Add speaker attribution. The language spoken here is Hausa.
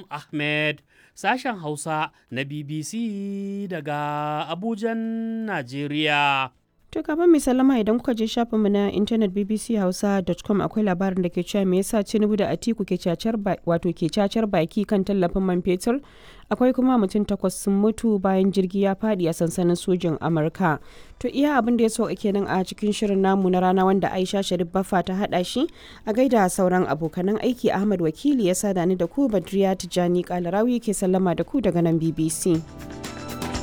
Speaker 1: Ahmed, sashen Hausa na BBC daga Abujan, Najeriya.
Speaker 2: To gaban mai salama idan kuka je shafinmu na intanet bbchausa.com akwai labarin da ke cewa me yasa Tinubu da Atiku ke cacar wato ke cacar baki kan tallafin man fetur. Akwai kuma mutum takwas sun mutu bayan jirgi ya fadi a sansanin sojin Amurka. To iya abin da ya so kenan a cikin shirin namu na rana wanda Aisha Sharif Baffa ta hada shi a gaida sauran abokanan aiki Ahmad Wakili ya sada ni da ku Badriya Tijani Kalarawi ke sallama da ku daga nan BBC.